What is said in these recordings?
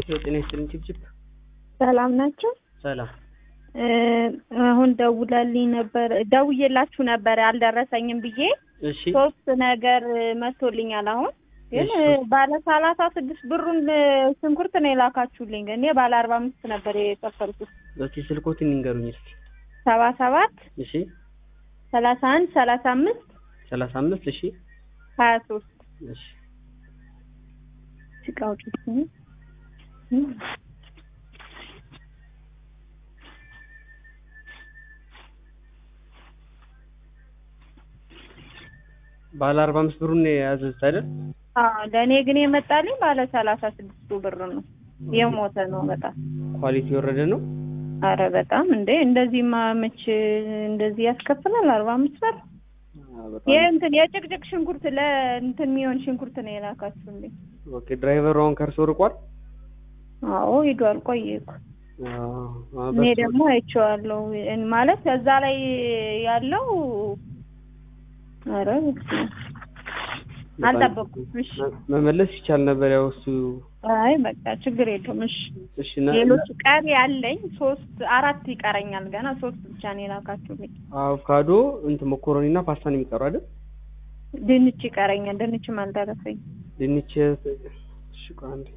ጤና ይስጥልኝ ጭብጭብ ሰላም ናቸው። ሰላም አሁን ደውላልኝ ነበር ደውዬላችሁ ነበር አልደረሰኝም ብዬ እሺ ሶስት ነገር መጥቶልኛል። አሁን ግን እሺ። ባለ ሰላሳ ስድስት ብሩን ሽንኩርት ነው የላካችሁልኝ። እኔ ባለ አርባ አምስት ነበር የከፈልኩት። እስኪ ስልኮትን ይንገሩኝ እስኪ ሰባ ሰባት እሺ ሰላሳ አንድ ሰላሳ አምስት ሰላሳ አምስት እሺ ሀያ ሶስት እሺ ሲቃውጭ ባለ አርባ አምስት ብሩን የያዘዙት አይደል ለእኔ ግን የመጣልኝ ባለ ሰላሳ ስድስቱ ብር ነው። የሞተ ነው በጣም ኳሊቲ የወረደ ነው አረ በጣም እንዴ! እንደዚህ ማመች እንደዚህ ያስከፍላል። አርባ አምስት ብር አ፣ በጣም የእንትን የጭቅጭቅ ሽንኩርት ለእንትን የሚሆን ሽንኩርት ነው የላካችሁልኝ። ኦኬ ድራይቨሩ አሁን ከእርሶ ርቋል አዎ ሂዷል። ቆየ እኮ አ፣ አ፣ እኔ በሱ- ደግሞ አይቼዋለሁ። እን- ማለት እዛ ላይ ያለው አረ በስመ አብ። በጣም- አልጠበኩም። እሺ መ- መመለስ ይቻል ነበር ያው እሱ አይ በቃ ችግር የለውም። እሺ እሺ ና- ሌሎች ቀሪ ያለኝ ሶስት አራት ይቀረኛል። ገና ሶስት ብቻ ነው የላካችሁልኝ። አቮካዶ እንትን መኮረኒ እና ፓስታ ነው የሚቀሩ አይደል ድንች ይቀረኛል። ድንችም አልደረሰኝ። ድንች እሺ ቆይ አንዴ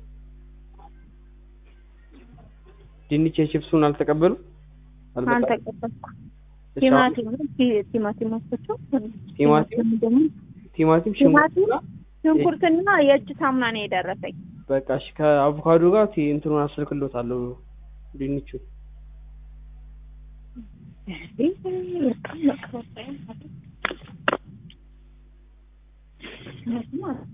ድንች የቺፕሱን አልተቀበሉ አልመጣም? አልተቀበልኩም። እሺ፣ አሁን ቲማቲም ቲ- ቲማቲም ወስቸው ቲማቲም? ደግሞ ቲማቲም ቲማቲም ሽንኩርት ሽንኩርትና የእጅ ሳሙና ነው የደረሰኝ። በቃ እሺ ከአቮካዶ ጋር ቲ- እንትኑን አስልክሎታለሁ ድንቹን በቃ በቃ በቃ።